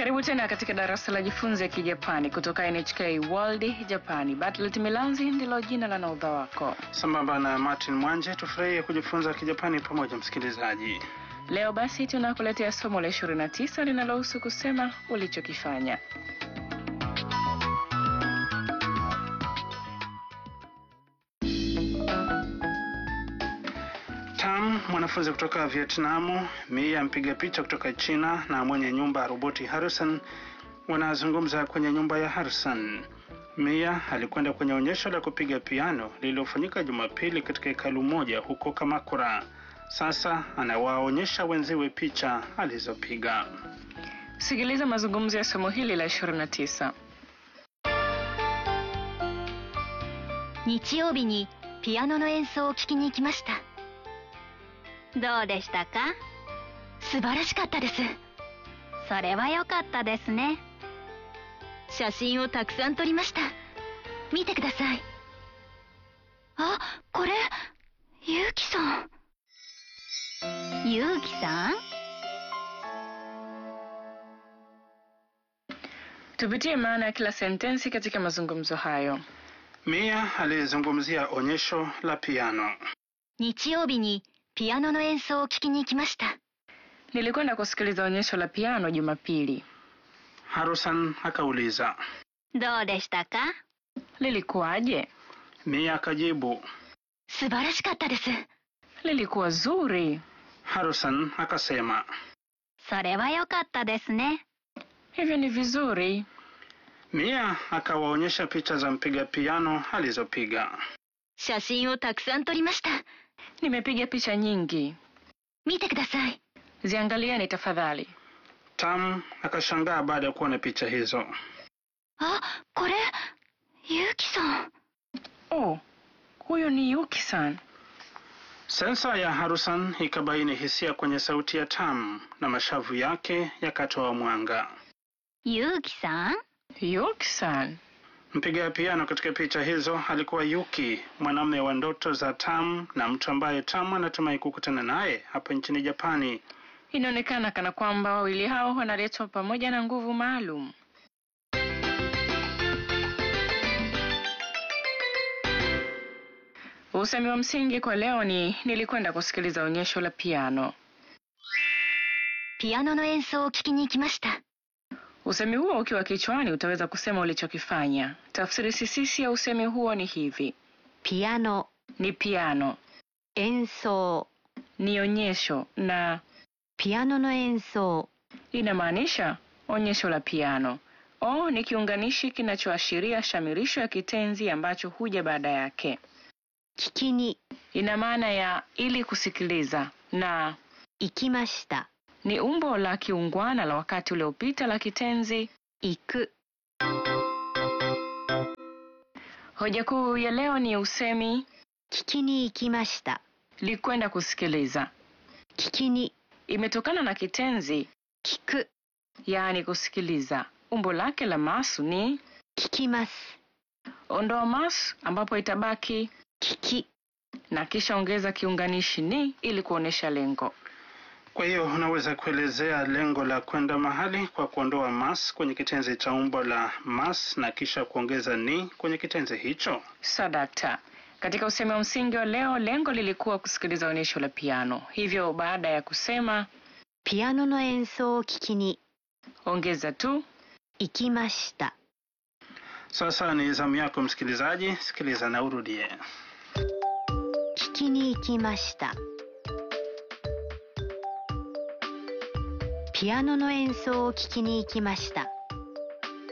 Karibu tena katika darasa la jifunze Kijapani kutoka NHK World Japani. Bartlett Milanzi ndilo jina la naudha wako. Sambamba na Martin Mwanje, tufurahie kujifunza Kijapani pamoja, msikilizaji. Leo basi tunakuletea somo la 29 linalohusu kusema ulichokifanya. Tam, mwanafunzi kutoka Vietnamu, Mia mpiga picha kutoka China na mwenye nyumba roboti Harrison wanazungumza kwenye nyumba ya Harrison. Mia alikwenda kwenye onyesho la kupiga piano lililofanyika Jumapili katika hekalu moja huko Kamakura. Sasa anawaonyesha wenziwe picha alizopiga. Sikiliza mazungumzo ya somo hili la 29. 日曜日にピアノの演奏を聴きに行きましたどうでしたか素晴らしかったですそれは良かったですね写真をたくさん撮りました見てくださいあこれゆうきさんゆうきさん Tupitie maana ya kila sentensi katika mazungumzo hayo. Mia alizungumzia onyesho la piano. 日曜日にピアノの演奏を聴きに行きました Nilikwenda kusikiliza onyesho la piano Jumapili. Harrison akauliza. どうでしたか Lilikuwaje? Mia akajibu. 素晴らしかったです Lilikuwa zuri. Harrison akasema. それは良かったですね Hivyo ni vizuri. Mia akawaonyesha picha za mpiga piano alizopiga. 写真をたくさん撮りました Nimepiga picha nyingi. 見てください Ziangalieni tafadhali. Tam akashangaa baada ya kuona picha hizo. あこれゆうきさん Oh, huyo ni Yuki-san. Sensa ya Harrison ikabaini hisia kwenye sauti ya Tam na mashavu yake yakatoa mwanga. ゆうきさん Yuki-san. Mpiga piano katika picha hizo alikuwa Yuki, mwanamume wa ndoto za Tam na mtu ambaye Tam anatumai kukutana naye hapa nchini Japani. Inaonekana kana kwamba wawili hao wanaletwa pamoja na nguvu maalum. Usemi wa msingi kwa leo ni nilikwenda kusikiliza onyesho la piano. ピアノの演奏を聴きに行きました Usemi huo ukiwa kichwani utaweza kusema ulichokifanya. Tafsiri sisisi ya usemi huo ni hivi: ピアノ ni piano, 演奏 ni onyesho na ピアノの演奏 inamaanisha onyesho la piano. O ni kiunganishi kinachoashiria shamirisho ya kitenzi ambacho huja baada yake. 聞きに Ina maana ya ili kusikiliza, na 行きました ni umbo la kiungwana la wakati uliopita la kitenzi. 行く Hoja kuu ya leo ni usemi 聞きに行きました likwenda kusikiliza. 聞きに Imetokana na kitenzi 聞く yaani kusikiliza. Umbo lake la masu ni 聞きます ondoa masu, ambapo itabaki 聞き na kisha ongeza kiunganishi ni ili kuonesha lengo. Kwa hiyo unaweza kuelezea lengo la kwenda mahali kwa kuondoa mas kwenye kitenzi cha umbo la mas na kisha kuongeza ni kwenye kitenzi hicho. Sadakta. Katika usemi wa msingi wa leo, lengo lilikuwa kusikiliza onyesho la piano. Hivyo baada ya kusema ピアノの演奏を聴きに ongeza tu 行きました Sasa ni zamu yako msikilizaji, sikiliza na urudie. 聞きに行きましたピアノの演奏を聴きに行きました